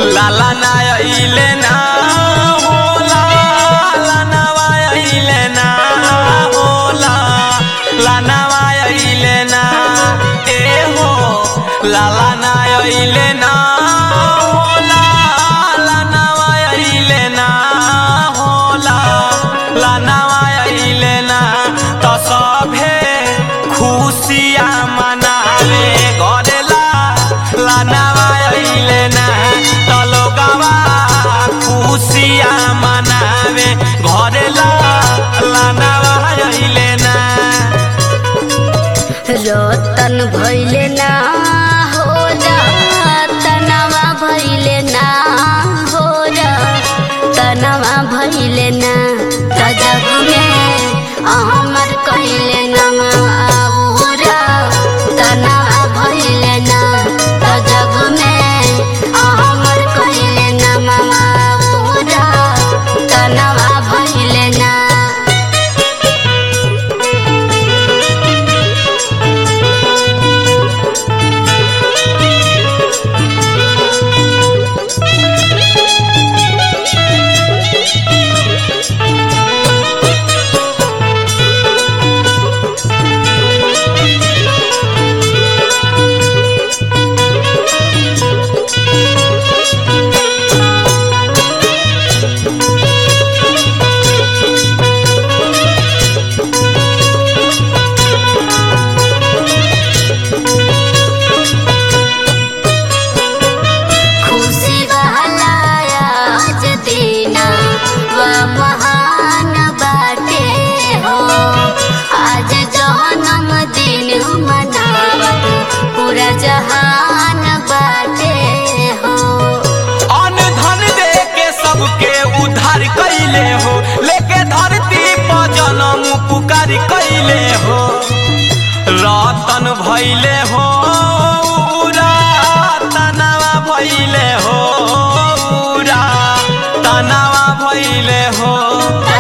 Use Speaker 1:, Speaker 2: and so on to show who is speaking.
Speaker 1: लाला ना अइले ना हो लाला नवा अइले ना हो लाला नवा अइले ना ए हो लाला ना अइले ना हो लाला नवा अइले ना हो लाला नवा अइले ना त सभे खुशिया मनावे गरेला लानावा अइले ना त लोगवा खुशिया मनावे गरेला लानावा अइले ना
Speaker 2: रतन भैले ना हो तनवा भैले ना हो तनवा भैले ना त जग में अमर कैले नमारा तनवा भैले ना त जग में अमर कैले नमारा तनवा भैले ना खुशी बहलाया आज दीना व महान बाटे हो आज जन्म दिन मनावत पूरा जहान बाटे हो
Speaker 1: अन धन दे के सबके उद्धार कैले हो लेके धरती पर जनम पुकार कैले हो रतन भैले हो तनावा भैले हो तनावा भैले हो